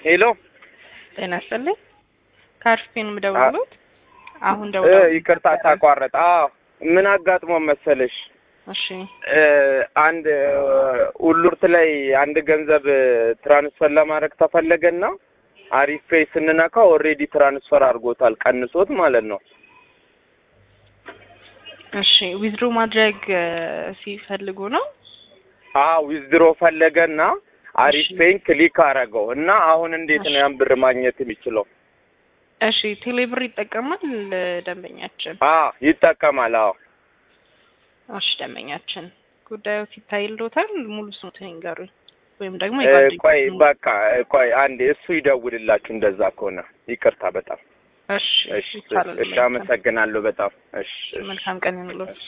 ሄሎ ጤና ይስጥልኝ። ከአርፊን የምደውሉት አሁን እ ደውለው ይቅርታ ታቋረጥ። አዎ ምን አጋጥሞ መሰለሽ እሺ እ አንድ ሁሉርት ላይ አንድ ገንዘብ ትራንስፈር ለማድረግ ተፈለገና አሪፍ ፔይ ስንነካ ኦልሬዲ ትራንስፈር አድርጎታል ቀንሶት ማለት ነው። እሺ ዊዝድሮ ማድረግ እ ሲፈልጉ ነው። አዎ ዊዝድሮ ፈለገና አሪፍ እሺ። ፔይን ክሊክ አረገው እና አሁን እንዴት ነው ያን ብር ማግኘት የሚችለው? እሺ ቴሌብር ይጠቀማል እ ደንበኛችን። አዎ ይጠቀማል። አዎ እሺ ደንበኛችን ጉዳዩ ሲታይልዎታል ሙሉ ስሙትን ይንገሩኝ ወይም ደግሞ እ የጓደኞቹን ቆይ በቃ እ ቆይ አንዴ እሱ ይደውልላችሁ እንደዛ ከሆነ ይቅርታ በጣም እሺ እሺ ይቻላል። እሺ አመሰግናለሁ በጣም እሺ እሺ መልካም ቀን ይሁንልዎት።